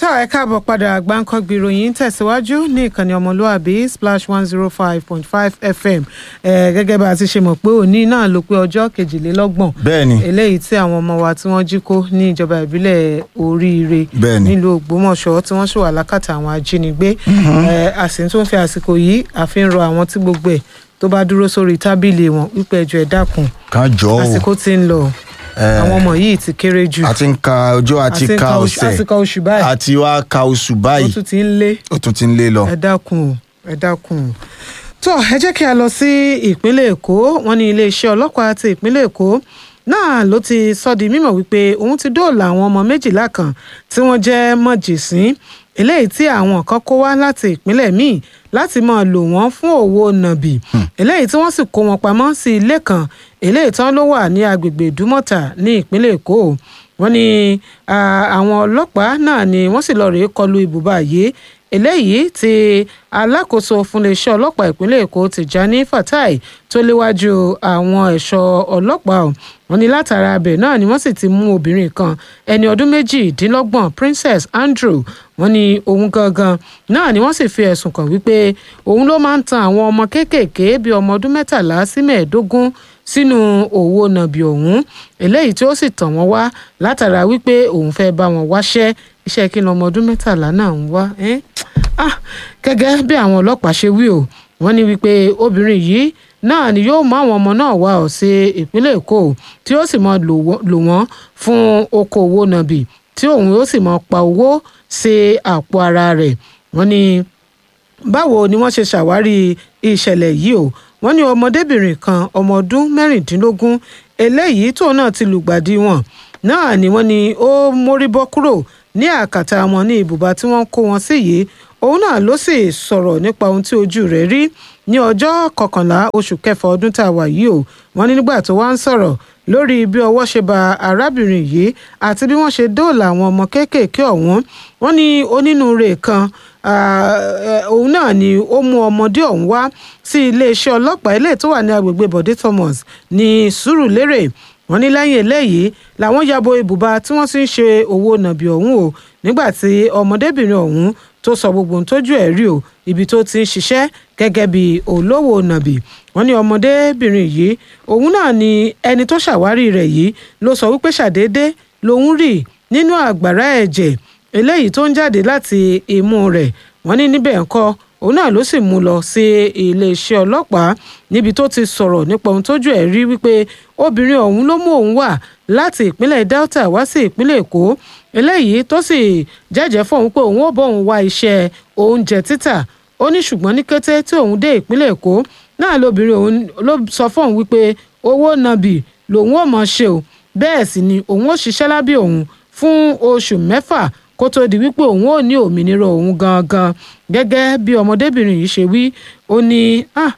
tó ẹ káàbọ̀ padà gbáǹkọ́gbì ìròyìn tẹ̀síwájú ní ìkànnì ọmọlúàbí splash one zero five point five fm ẹ gẹ́gẹ́ bá a ti ṣe mọ̀ pé òní náà ló pé ọjọ́ kejìlélọ́gbọ̀n bẹ́ẹ̀ni eléyìí tí àwọn ọmọ wa tí wọ́n jí kó ní ìjọba ìbílẹ̀ oríire Bẹ́ẹ̀ni. nílùú ògbómọ̀ṣọ́ tí wọ́n ṣì wà lákàtà àwọn ajínigbé ẹ a sì tún fi àsìkò yìí àfi ń rọ àwọn tí gbogbo ẹ̀ tó bá dúró sórí tábìlì wọn wípé ẹjọ́ ẹ dákun kan jọ o àsìkò tí ń lọ àwọn ọmọ yìí ti kéré jù a ti ń ka ọjọ́ àti àti ka nǹkan oṣù- ọ̀sẹ̀ àti nǹkan oṣù báyìí àti wá ka oṣù ó báyìí tún ti ń lé ó tún ti ń lé lọ. ẹ dákun o ẹ dákun o tó ẹ jẹ́ kí a lọ sí ìpínlẹ̀ èkó wọn ní iléeṣẹ́ ọlọ́pàá ti ìpínlẹ̀ èkó náà ló ti sọ di mímọ̀ wípé òun ti dóòlà àwọn ọmọ méjìlá kan tí wọ́n jẹ́ mọ̀jẹ̀sín eléyìí tí àwọn kan kó wá láti ìpínlẹ̀ míì láti máa lò wọ́n fún òwò nàbì eléyìí tí wọ́n sì kó wọn pamọ́ sí ilé kan eléyìí tán ló wà ní agbègbè ìdúmọ̀tà ní ìpínlẹ̀ èkó wọ́n ní ah, àwọn ọlọ́pàá náà ni wọ́n sì lọ rèé kọlu ibùba yìí eléyìí tí alákòóso fúnléeṣẹ́ ọlọ́pàá ìpínlẹ̀ èkó tìjání fatai tó léwájú àwọn ẹ̀ṣọ́ ọlọ́pàá ọ̀ wọ́n ní látara abẹ náà ni wọ́n sì ti mú obìnrin kan ẹni ọdún méjìdínlọ́gbọ̀n princess andrew wọ́n ní òun gangan náà ni wọ́n sì fi ẹ̀sùn kàn wípé òun ló máa ń tan àwọn ọmọ kéékèèké bíi ọmọ ọdún mẹ́tàlá sí mẹ́ẹ̀ẹ́dógún sínú òwò nàbì ọ̀hún eléyìí tí ó sì tàn wọ́n wá látara wípé òun fẹ́ bá wọn wáṣẹ́ iṣẹ́ kí ni ọmọ ọdún mẹ́tàlá náà ń wá ẹ́n? Ah, gẹ́gẹ́ bí àwọn ọlọ́pàá ṣe wí o wọ́n ní wípé obìnrin yìí náà ni yóò mú àwọn ọmọ náà wá ọ̀ sí ìpínlẹ̀ èkó tí ó sì máa lò wọ́n- lò wọ́n fún okòwò nàbì tí òun yóò sì máa pa owó sí àpò ara rẹ̀ wọ́n ní báwo ni wọ́n ṣe ṣàwárí ìṣẹ̀lẹ̀ yìí o wọ́n ní ọmọdébìnrin kan ọmọ ọdún mẹ́rìndínlógún eléyìí tóun náà ti lùgbàdì wọn náà ni wọ́n ní ó mórí bọ́ kúrò ní àkàtà wọn ní ibùba tí wọ́n kó wọn sí yìí òun náà ló sì sọ̀rọ̀ nípa ohun tí ojú rẹ̀ rí ní ọjọ́ kọkànlá oṣù kẹfà ọdún tá a wà yìí o wọ́n ní nígbà tó wá ń sọ̀rọ̀ lórí bí ọwọ́ ṣe ba arábìnrin yìí àti bí wọ́n ṣe dóòlà àwọn ọmọ kéékèèké ọ̀hún wọ́n ní onínúure kan ah, eh, òun náà ni ó mú ọmọdé ọ̀hún wá sí iléeṣẹ́ ọlọ́pàá ilé tó wà ní agbègbè bọ̀dé thomas ní sùúrùlérè wọ́n ní lẹ́yìn eléyìí làwọn yabo ibùba tí wọ́n ti ń ṣe owó nàbì ọ̀hún o nígbà tí ọmọdébìnrin ọ̀hún tó sọ gbogbo ohun tójú ẹ̀ rí o ibi tó ti ń ṣiṣẹ́ gẹ́gẹ́ bí olówó nàbì wọ́n ní ọmọdébìnrin yìí òun náà ni ẹni tó ṣàwárí rẹ̀ yìí ló sọ wípé ṣàdédé lòun rí nínú àgbàrá ẹ̀jẹ̀ eléyìí tó ń jáde láti imú rẹ̀ wọ́n ní níbẹ̀ ńkọ́ òun náà ló sì mú lọ sí iléeṣẹ́ ọlọ́pàá níbi tó ti sọ̀rọ̀ nípa ohun tójú ẹ̀ rí wípé obìnrin ọ̀hún ló mú òun wá láti ìpínlẹ̀ delta wá sí ìpínlẹ̀ èkó eléyìí tó sì jẹ́jẹ́ fóun pé òun ò bóun wá iṣẹ́ oúnjẹ títà ó ní ṣùgbọ́n ní kété tí òun dé ìpínlẹ̀ èkó náà lóbìnrin òun ló sọ fóun wípé owó nàbì lòun ò mọ̀ ṣe o bẹ́ẹ̀ sì ni òun ò ṣiṣẹ́ lábẹ́ òun fún oṣù mẹ́fà kó tó di wípé òun ò ní òmìnira òun gangan gẹ́gẹ́ bí ọmọdébìnrin yìí ṣe wí ó ní ah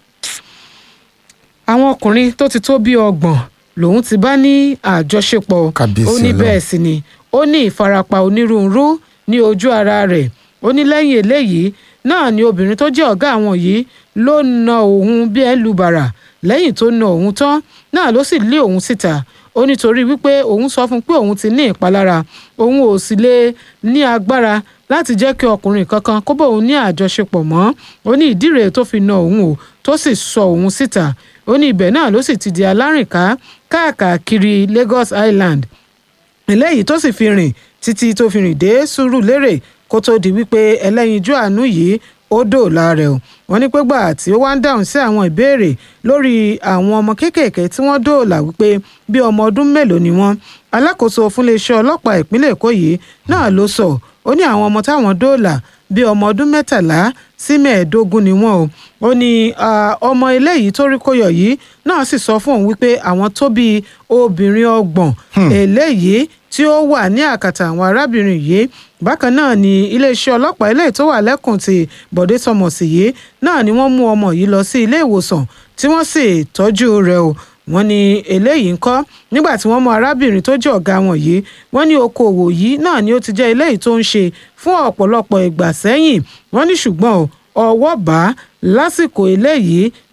àwọn ọkùnrin tó ti tó bí ọgbọ̀n lòun ti bá ní àjọṣepọ̀ Kábíyèsí ó ní Ọlọ́run. bẹ́ẹ̀ sì ni ó ní ìfarapa onírúurú ní ojú ara rẹ̀ ó ní lẹ́yìn eléyìí náà ni obìnrin tó jẹ́ ọ̀gá àwọn yìí ló na òun bí ẹ lu bàrà lẹ́yìn tó na òun tán náà ló sì lé òun síta ó nítorí wípé òun sọ fún un pé òun ti ní ìpalára òun ò sì lè ní agbára láti jẹ́ kí ọkùnrin kankan kó bá òun ní àjọṣepọ̀ mọ́ ó ní ìdí rèé tó fi na òun o tó sì sọ òun síta ó ní ibẹ̀ náà ló sì ti di alárìnká káàkiri Lagos Island eléyìí tó sì fi rìn títí tó fi rìn dé Sùúrùlérè kó tó di wípé ẹlẹ́yinjú àánú yìí ó dòòlà rẹ̀ o wọ́n ní pé gbà tí ó wá ń dáhùn sí àwọn ìbéèrè lórí àwọn ọmọ kéékèèké tí wọ́n dòòlà wípé bí ọmọ ọdún mélòó ni wọ́n alákòóso fúnléeṣẹ́ ọlọ́pàá ìpínlẹ̀ Èkó yìí náà ló sọ ó ní àwọn ọmọ táwọn dòòlà bí ọmọ ọdún mẹ́tàlá sí mẹ́ẹ̀ẹ́dógún ni wọ́n o ó ní ah, ọmọ eléyìí tó rí kóyọ yìí náà sì sọ fún òun wípé àwọn tó bí obìnrin ọgbọ̀n eléyìí tí ó wà ní àkàtà àwọn arábìnrin yìí bákan náà ni iléeṣẹ́ ọlọ́pàá eléyìí tó wà lẹ́kùn ti Bọ̀dé Thomas yìí náà ni wọ́n mú ọmọ yìí lọ sí ilé ìwòsàn tí wọ́n sì tọ́jú rẹ̀ o wọ́n ní eléyìí ńkọ́ nígbà tí wọ́n mú arábìnrin tó jẹ́ ọ̀gá wọn yìí wọ́n ní okòòwò yìí náà ni ó ti jẹ́ eléyìí tó ń ṣe fún ọ̀pọ̀lọpọ̀ ìgbà sẹ́yìn wọ́n ní ṣùgbọ́n o ọwọ́ bá lásìkò eléyìí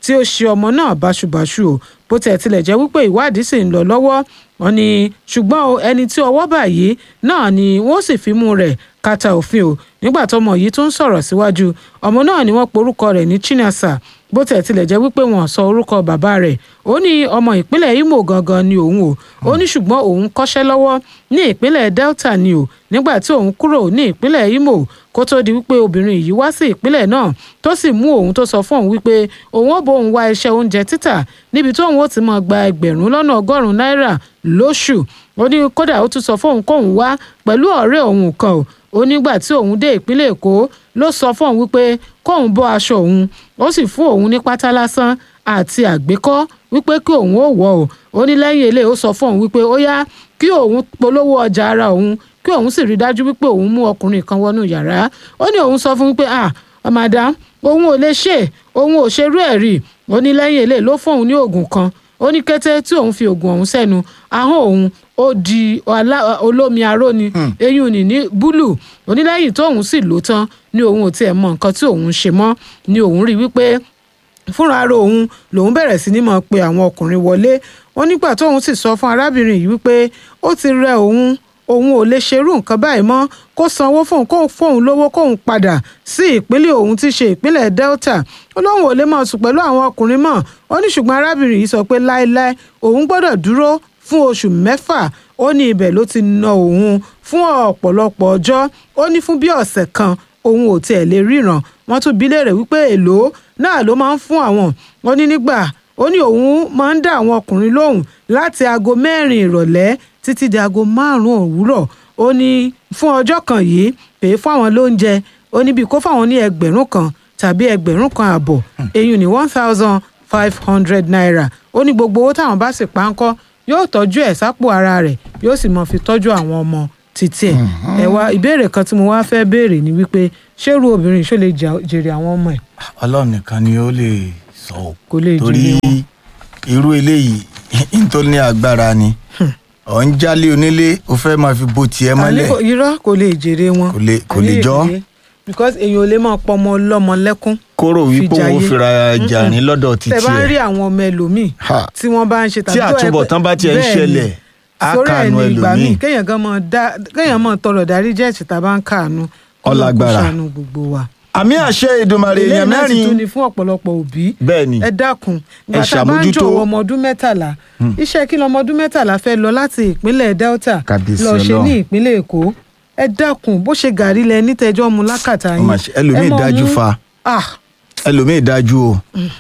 tí ó ṣe ọmọ náà báṣubàṣu o bó tẹ̀ tilẹ̀ jẹ́ wípé ìwádìí sì ń lọ lọ́wọ́ wọn ni ṣùgbọ́n o ẹni tí ọwọ́ bà yìí náà ni wọ́n sì fi mú rẹ̀ kàtà òfin o nígbà tọmọ yìí tún sọ̀rọ̀ síwájú ọmọ náà ni wọ́n porúkọ rẹ̀ ní Chinasa bó tẹ̀ tilẹ̀ jẹ́ wípé wọ́n sọ orúkọ bàbá rẹ̀ ó ní ọmọ ìpínlẹ̀ Imo gangan ni òun o ó ní ṣùgbọ́n òun kọ́ṣẹ́ lọ́wọ́ ní ìpínlẹ̀ Delta ni o nígbà tí òun kúrò ní ìpínlẹ̀ Imo kó tó di wípé obìnrin yìí wá sí ìpínlẹ̀ náà tó sì mú òun tó sọ fún òun wípé òun ó bóun wá iṣẹ́ oúnjẹ títà níbi tóun ó ti máa gba ẹgbẹ̀rún lọ́nà ọgọ́rùn-ún náírà lóṣù ó ní kódà ó tún sọ fóun kóun wá pẹ̀lú ọ̀rẹ́ òun kan o ó nígbà tí òun dé ìpínlẹ̀ Èkó ló sọ fún òun wípé kóun bọ́ aṣọ òun ó sì fún òun ní pátá lásán àti àgbékọ́ wípé kí òun ó wọ̀ ọ́ ó ní lẹ́yìn eléyìí ó sọ fún òun wípé ó yá kí òun polówó ọjà ara òun kí òun sì rí dájú wípé òun mú ọkùnrin kan wọnú yàrá ó ní òun sọ fún wípé ah madam òun ò lè ṣe òun ò ṣerú ẹ̀ rí ó ní lẹ́yìn eléyìí ló fún òun ní oògùn kan ó ní kété tí òun fi oògùn ọ̀hún sẹ́nu ahọ́n òun ó di olómi aró ni eyín ni ní búlù onílẹ́yìn tóun sì lò tán ni òun ò tiẹ̀ mọ nǹkan tí òun ṣe mọ́ ni òun rí wípé fúnra ara òun lòun bẹ̀rẹ̀ sí ní mọ̀ pé àwọn ọkùnrin wọlé wọn nígbà tóun sì sọ fún arábìnrin yìí wípé ó ti rẹ òun òun ò lè ṣerú nǹkan báyìí mọ́ kó sanwó fóun kó fóun lówó kóun padà sí ìpínlẹ̀ òun tí ṣe ìpínlẹ̀ Delta ó lóun ò lè máa sùn pẹ̀lú àwọn ọkùnrin mọ́ ó ní ṣùgbọ́n arábìnrin yìí sọ pé láéláé òun gbọ́dọ̀ dúró fún oṣù mẹ́fà ó ní ibẹ̀ ló ti na òun fún ọ̀pọ̀lọpọ̀ ọjọ́ ó ní fún bí ọ̀sẹ̀ kan òun ò tiẹ̀ lè ríran wọ́n tún bi léèrè wípé èlò náà ló máa ń fún àwọn ó ní nígbà ó ní òun máa ń dá àwọn ọkùnrin lóhùn láti aago mẹ́rin ìrọ̀lẹ́ títí di aago márùn-ún òwúrọ̀ ó ní fún ọjọ́ kan yìí pè é fún àwọn lóúnjẹ ó ní bí kó fáwọn ní ẹgbẹ̀rún kan tàbí ẹgbẹ̀rún kan àbọ̀ èyí ní one thousand five hundred naira ó ní gbogbo owó táwọn bá sì pa ń kọ́ yóò tọ́jú ẹ̀ sápò ara rẹ̀ yóò sì mọ̀ fi tọ́jú àwọn ọmọ títí ẹ̀ ẹ̀ wá ìbéèrè kan tí mo wá fẹ́ béèrè ni wípé ṣé irú obìnrin ṣó lè jèrè àwọn ọmọ ẹ̀. ọlọ́run nìkan ni ó lè sọ ọ́ Kò lè torí jèrè wọn. irú eléyìí n tó ní agbára ni ọ̀ ń jálé onílé ó fẹ́ máa fi bo tiẹ̀ mọ́lẹ̀ Àní kò- irọ́ kò lè jèrè wọn. Kò lè- kò lè Àní jọ́. èyí, because èèyàn ò lè máa pọ ọmọ ọlọ́mọ lẹ́kún. kóró wípé fi òun jayé. fira jàrin lọ́dọ̀ títí tẹ bá ń rí ẹ̀ àwọn ọmọ ẹlòmíì Ha. tí wọ́n bá ń ṣe tí tó ẹ pé- àtúbọ̀tán bá tiẹ̀ ń Bẹ́ẹ̀ ni. ṣẹlẹ̀ á sórí ẹ̀ kànú ní ìgbà míì ẹlòmíì kéèyàn gan mọ dá kéèyàn mọ tọrọ dárí jẹ́ ìṣìta bá ń káàánú kó lọ kó Ọlágbára. ṣàánú gbogbo wa. àmì àṣẹ Èdùmàrè ilé èèyàn náà sì tún mẹ́rin ni fún ọ̀pọ̀lọpọ̀ òbí bẹ́ẹ̀ ni ẹ dákun Ẹ ìgbà tá a bá ń ṣàmójútó. jọ̀wọ́ ọmọ ọdún mẹ́tàlá iṣẹ́ kí lọmọ ọdún mẹ́tàlá fẹ́ lọ láti ìpínlẹ̀ Delta Kábíyèsí lọ ṣe Ọlọ́run. ní ìpínlẹ̀ Èkó ẹ dákun bó ṣe gàrí lẹ nítẹjọ́ mu lákàtà Ó yín mà ṣe- ẹlòmíì ẹ mọ̀ dájú mú- fa. ah ẹlòmíì dájú o.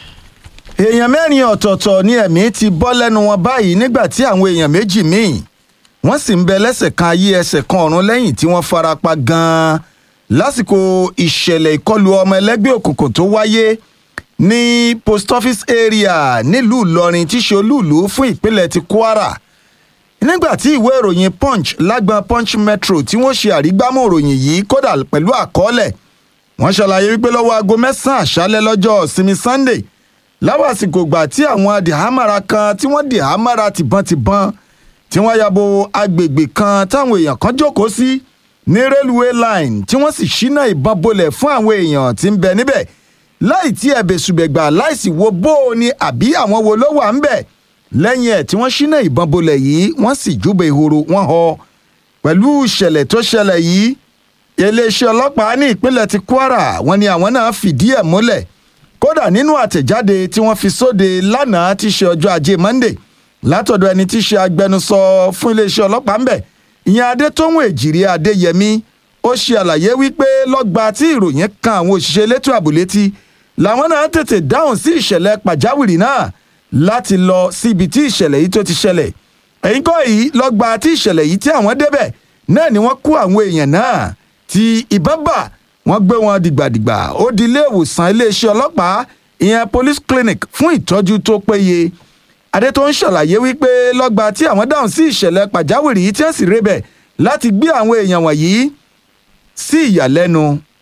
èèyàn mẹ́rin ọ̀tọ̀ọ̀tọ̀ ni ẹ̀mí ti bọ́ lẹ́nu wọn báyìí nígbà tí àwọn èèyàn méjì míì wọ́n sì ń bẹ lẹ́sẹ̀ kan ayé ẹsẹ̀ kan ọ̀run lẹ́yìn tí wọ́n fara pa gan-an lásìkò ìṣẹ̀lẹ̀ ìkọlù ọmọ ẹlẹ́gbẹ́ òkùnkùn tó wáyé ní post office area nílùú Ìlọrin tí ṣe olúùlú fún ìpínlẹ̀ ti Kwara nígbà tí ìwé ìròyìn punch lágbọn punch metro tí wọ́n ṣe àrígbámú ìròyìn yìí kódà pẹ̀lú àkọọ́lẹ̀ wọ́n ṣàlàyé wípé lọ́wọ́ aago mẹ́sàn-án àṣálẹ́ lọ́jọ́ ìsinmi sunday láwọn àsìkò ìgbà tí àwọn adìhámára kan tí wọ́n dìhámára tìbọntìbọn tí wọ́n yabo agbègbè kan táwọn èèyàn kan jókòó sí ní railway line tí wọ́n sì ṣínà ìbọn bolẹ̀ fún àwọn èèyàn tí ń bẹ níbẹ̀ láì tí ẹ̀bẹ̀ ṣùgbẹ̀gbà láìsí wo bó o ní àbí àwọn wo ló wà ń bẹ̀ lẹ́yìn ẹ̀ tí wọ́n ṣínà ìbọn bolẹ̀ yìí wọ́n sì júbẹ ìhòòrò wọn họ pẹ̀lú ìṣẹ̀lẹ̀ tó ṣẹlẹ̀ yìí iléeṣẹ́ ọlọ́pàá ní ìpínlẹ̀ ti Kwara wọ́n ní àwọn náà fìdí ẹ̀ múlẹ̀ kódà nínú àtẹ̀jáde tí wọ́n fi sóde lánàá tí ṣe ọjọ́ ajé Monday látọ̀dọ̀ ẹni tí ṣe agbẹnusọ fún iléeṣẹ́ ọlọ́pàá ńbẹ̀ ìyẹn Adétóhùn Èjìrí Adéyẹmí ó ṣe àlàyé wípé lọ́gba tí ìròyìn kan àwọn òṣìṣẹ́ elétò ààbò létí làwọn náà tètè dáhùn sí ìṣẹ̀lẹ̀ pàjáwìrì náà láti lọ síbi tí ìṣẹ̀lẹ̀ yìí tó ti ṣẹlẹ̀ ẹ̀yìn kọ́ yìí lọ́gba tí ìṣẹ̀lẹ̀ yìí tí àwọn débẹ̀ náà ni wọ́n kó àwọn èèyàn náà tí ìbọn bà wọ́n gbé wọn dìgbàdìgbà ó di ilé ìwòsàn iléeṣẹ́ ọlọ́pàá ìyẹn police clinic fún ìtọ́jú tó péye adé tó ń ṣàlàyé wípé lọ́gba tí àwọn dáhùn sí ìṣẹ̀lẹ̀ pàjáwìrì yìí tí wọ́n sì rébẹ̀ láti gbé àwọn èèyàn wọ̀nyí sí ìyàlẹ́nu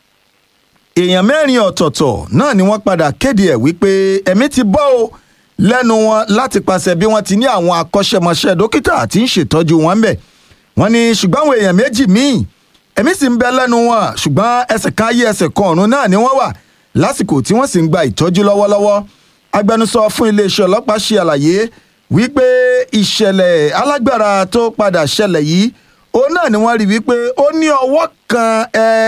èèyàn mẹ́rin ọ̀tọ̀ọ̀tọ̀ náà ni wọ́n padà kéde ẹ̀ wípé ẹ̀mí ti bọ́ o lẹ́nu wọn láti pàṣẹ bí wọ́n ti ní àwọn akọ́ṣẹ́mọṣẹ́ dókítà tí ń ṣètọ́jú wọn bẹ̀ wọ́n ní ṣùgbọ́n àwọn èèyàn méjì míì ẹ̀mí sì ń bẹ lẹ́nu wọn ṣùgbọ́n ẹsẹ̀ kan ayé ẹsẹ̀ kan ọ̀run náà ni wọ́n wà lásìkò tí wọ́n sì ń gba ìtọ́jú lọ́wọ́lọ́wọ́ agbẹnusọ fún iléeṣẹ́ ọlọ́pàá ṣe àlàyé wípé ìṣẹ̀lẹ̀ alágbára tó padà ṣẹlẹ̀ yìí òun náà ni wọ́n rí wípé ó ní ọwọ́ kan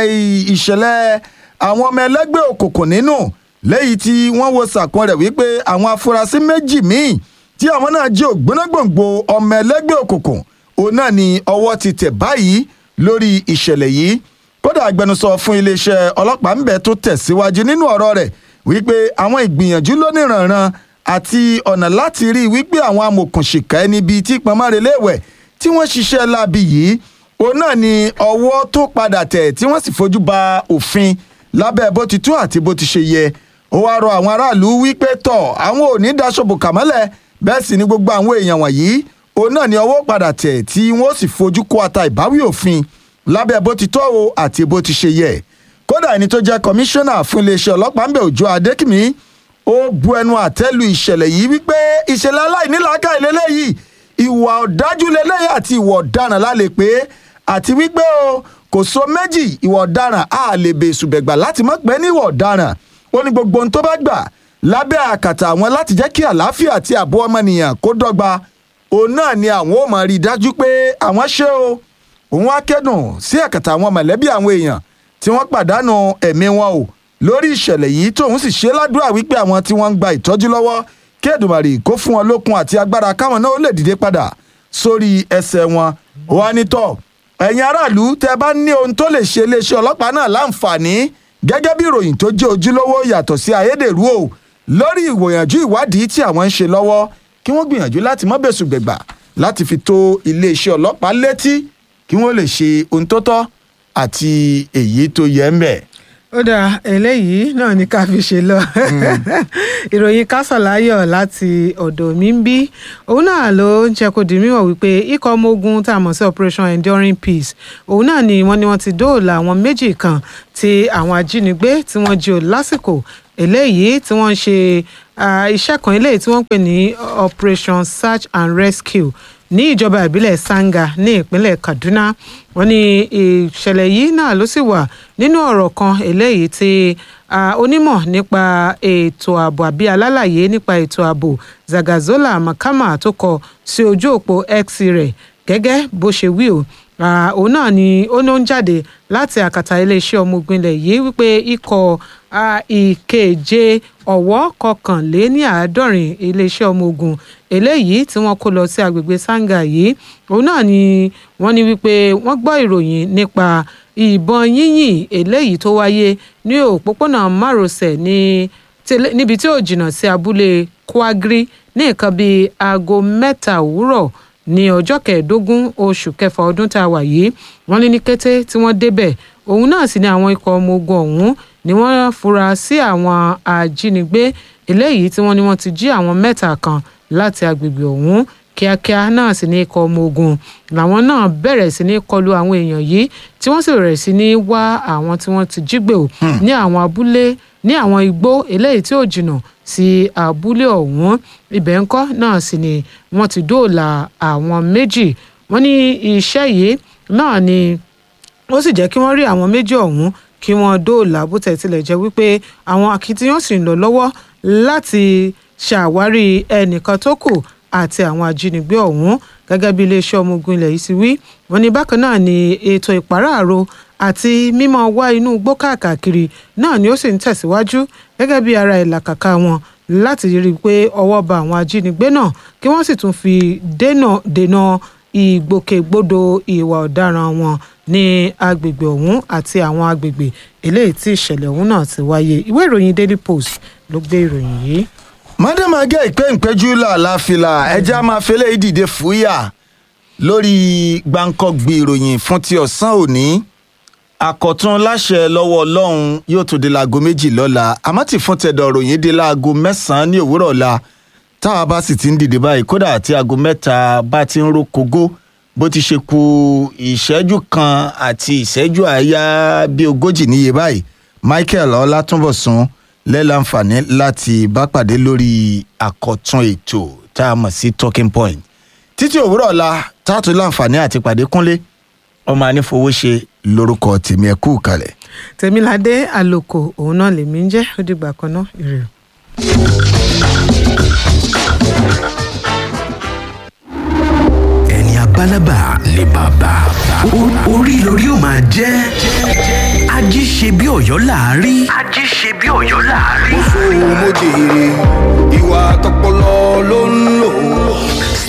ìṣẹ̀lẹ̀ àwọn ọmọ ẹlẹ́gbẹ́ òkùnkùn nínú lẹ́yìn tí wọ́n wo sàkún rẹ̀ wípé àwọn afurasí méjì míì tí àwọn náà jẹ́ ògbónágbòǹgbò ọmọ ẹlẹ́gbẹ́ òkùnkùn òun náà ni ọwọ́ ti tẹ̀ báyìí lórí ìṣẹ̀lẹ̀ yìí kódà agbẹnusọ fún iléeṣẹ́ ọlọ́pàá ń bẹ tó tẹ̀síwájú nínú ọ̀rọ̀ rẹ̀ wípé àwọn ìgbìyànjú lóníranran àti ọ̀nà láti rí i wípé àwọn amòkùnṣìkà ẹni bíi tí pọnmọ́rẹ́lẹ́wẹ̀ tí wọ́n ṣiṣẹ́ láabi yìí òun náà ni ọwọ́ tó padà tẹ̀ tí wọ́n sì fojú ba òfin lábẹ́ bó ti tó àti bó ti ṣe yẹ ó wáá rọ àwọn aráàlú wípé tọ̀ àwọn ò ní daṣọ́bù kàmọ́lẹ̀ bẹ́ẹ̀ sì ni gbogbo àwọn èèyàn wọ̀nyí òun náà ni ọwọ́ padà tẹ̀ tí wọ́n sì fojú kó ata ìbáwí òfin lábẹ́ bó ti tọ́ o àti bó ti ṣe yẹ kódà ẹni tó jẹ́ kọmíṣánná fún iléeṣẹ́ ọlọ́pàá ń bẹ̀ òjò adékìmí ó bu ẹnu àtẹ́lu ìṣẹ̀lẹ̀ yìí wípé ìṣẹ̀lẹ̀ aláìníláàká ìlélẹ́yìí ìwà ọ̀dájú lélẹ́yìí àti ìwà ọ̀daràn lálẹ́ pé àti wípé o kò so méjì ìwà ọ̀daràn á lè bèṣù bẹ̀gbà láti mọ̀ pé ní ìwà ọ̀daràn ó ní gbogbo ohun tó bá gbà lábẹ́ àkàtà àwọn láti jẹ́ kí àlàáfíà àti ààbò ọmọnìyàn kó dọ́gba òun náà ni àwọn ò máa rí i dájú pé àwọn ṣe o òun á kẹ́dùn sí àkàtà àwọn mọ̀lẹ́bí àwọn èèyàn tí wọ́n pàdánù ẹ̀mí wọn o lórí ìṣẹ̀lẹ̀ yìí tóun sì ṣe ládùúrà wípé àwọn tí wọ́n ń gba ìtọ́jú lọ́wọ́ kí Èdùmàrè kó fún wọn lókun àti agbára káwọn náà ó lè dìde padà sórí ẹsẹ̀ wọn wà nítọ̀ ẹ̀yin aráàlú tẹ́ bá ní ohun tó lè ṣe iléeṣẹ́ ọlọ́pàá náà láǹfààní gẹ́gẹ́ bí ìròyìn tó jẹ́ ojúlówó yàtọ̀ sí ayédèrú o lórí ìwòyànjú ìwádìí tí àwọn ń ṣe lọ́wọ́ kí wọ́n gbìyànjú láti mọ́ bẹ̀sù gbẹ̀gbà láti fi tó iléeṣẹ́ ọlọ́pàá létí kí wọ́n lè ṣe ohun tó tọ́ àti èyí tó yẹ ń bẹ̀. ó dáa eléyìí náà ní ká fi ṣe lọ ìròyìn kásàláyọ̀ láti ọ̀dọ̀ mi ń bí òun náà ló ń jẹ́ kó di mímọ̀ wípé ikọ̀ ọmọ ogun tá a mọ̀ sí operation enduring peace òun náà ni wọ́n ní wọ́n ti dóòlà àwọn méjì kan tí àwọn ajínigbé tí wọ́n jí o lásìkò eléyìí tí wọ́n ń ṣe iṣẹ́ kan eléyìí tí wọ́n ń pè ní operation search and rescue ní ìjọba ìbílẹ̀ sanga ní ìpínlẹ̀ kaduna wọ́n ní ìṣẹ̀lẹ̀ yìí náà ló sì wà nínú ọ̀rọ̀ kan eléyìí tí onímọ̀ nípa ètò ààbò àbí alálàyé nípa ètò ààbò zagazola makama tó kọ sí ojú òpó x rẹ̀ gẹ́gẹ́ bó ṣe wí o òun náà ni ó ní ó ń jáde láti àkàtà iléeṣẹ́ ọmọ ogun ilẹ̀ yìí wípé ikọ̀ ìkeje ọ̀wọ́ kọkànléní àádọ́rin iléeṣẹ́ ọmọ ogun eléyìí tí wọ́n kó lọ sí agbègbè sanga yìí òun náà ni wọ́n ní wípé wọ́n gbọ́ ìròyìn nípa ìbọn yínyìn eléyìí tó wáyé ní òpópónà márosẹ̀ ní níbi tí ò jìnnà sí abúlé kwagri ní nǹkan bíi aago mẹ́ta òwúrọ̀ ní ọjọ́ kẹẹ̀ẹ́dógún oṣù kẹfà ọdún tá a wà yìí wọ́n ní ní kété tí wọ́n débẹ̀ òun náà sì ni àwọn ikọ̀ ọmọ ogun ọ̀hún ni wọ́n fura sí àwọn ajínigbé eléyìí tí wọ́n ní wọ́n ti jí àwọn mẹ́ta kan láti agbègbè ọ̀hún kíákíá náà sì ní ikọ̀ ọmọ ogun làwọn náà bẹ̀rẹ̀ sí ní kọlu àwọn èèyàn yìí tí wọ́n sì bẹ̀rẹ̀ sí ní wá àwọn tí wọ́n ti jí gbé o ní àwọn abúlé ní àwọn igbó eléyìí tí ò jìnnà sí abúlé ọ̀hún ibẹ̀ ńkọ́ náà sì ni wọ́n ti dóòlà àwọn méjì wọ́n ní iṣẹ́ yìí náà ni ó sì jẹ́ kí wọ́n rí àwọn méjì ọ̀hún kí wọ́n dóòlà bó tẹ̀ tilẹ̀ jẹ́ wípé àwọn akitiyan sì ń lọ lọ́wọ́ láti ṣàwárí ẹnìkan tó kù àti àwọn ajínigbé ọ̀hún gẹ́gẹ́ bí iléeṣẹ́ ọmọ ogun ilẹ̀ yìí ti wí wọ́n ní bákan náà ni ètò ìpàráàrò àti mímọ́ wá inú igbó káàkiri náà ni ó sì ń tẹ̀síwájú gẹ́gẹ́ bí ara ìlàkàkà wọn láti rí i pé ọwọ́ ba àwọn ajínigbé náà kí wọ́n sì tún fi dènà ìgbòkègbodò ìwà ọ̀daràn wọn ní agbègbè ọ̀hún àti àwọn agbègbè eléyìí tí ìṣẹ̀lẹ̀ ọ̀hún náà ti wáyé ìwé ìròyìn daily post ló gbé ìròyìn yìí. mádàmágẹ́ ìpéǹpéjú làlàfílà ẹja máa fẹlẹ́ ìdìde fúyà lórí gbàǹkọ́gbì ìròyìn fún ti ọ̀sán òní àkọ́tún láṣẹ lọ́wọ́ ọlọ́run yóò tún di láago méjì lọ́la àmọ́ tí fún tẹ̀dọ̀ ròyìn di láago mẹ́sàn-án ní òwúrọ̀ ọ̀la táwa bá sì ti ń dìde báyìí kódà àti aago mẹ́ta bá ti ń ro kógó bó ti ṣe ku ìṣẹ́jú kan àti ìṣẹ́jú àáyá bíi ogójì níye báyìí michael ọlátúnbọ̀sún lẹ́láǹfààní láti bá pàdé lórí àkọ́tún ètò tá a mọ̀ sí talking point títí òwúrọ̀ ọ̀la táàtú láǹfààní àti pàdé kúnlé ọmọ anífowóṣe lórúkọ tèmi ẹ kú kalẹ̀. tèmiládé àlòkò òun náà lèmi ń jẹ́ ó dìgbà kan náà ire o. ẹni abálábà ni bàbá O- orí lórí ó máa jẹ́ ají ṣe bí ọ̀yọ́ láàárí. ají ṣe bí ọ̀yọ́ láàárí. mo jèrè ìwà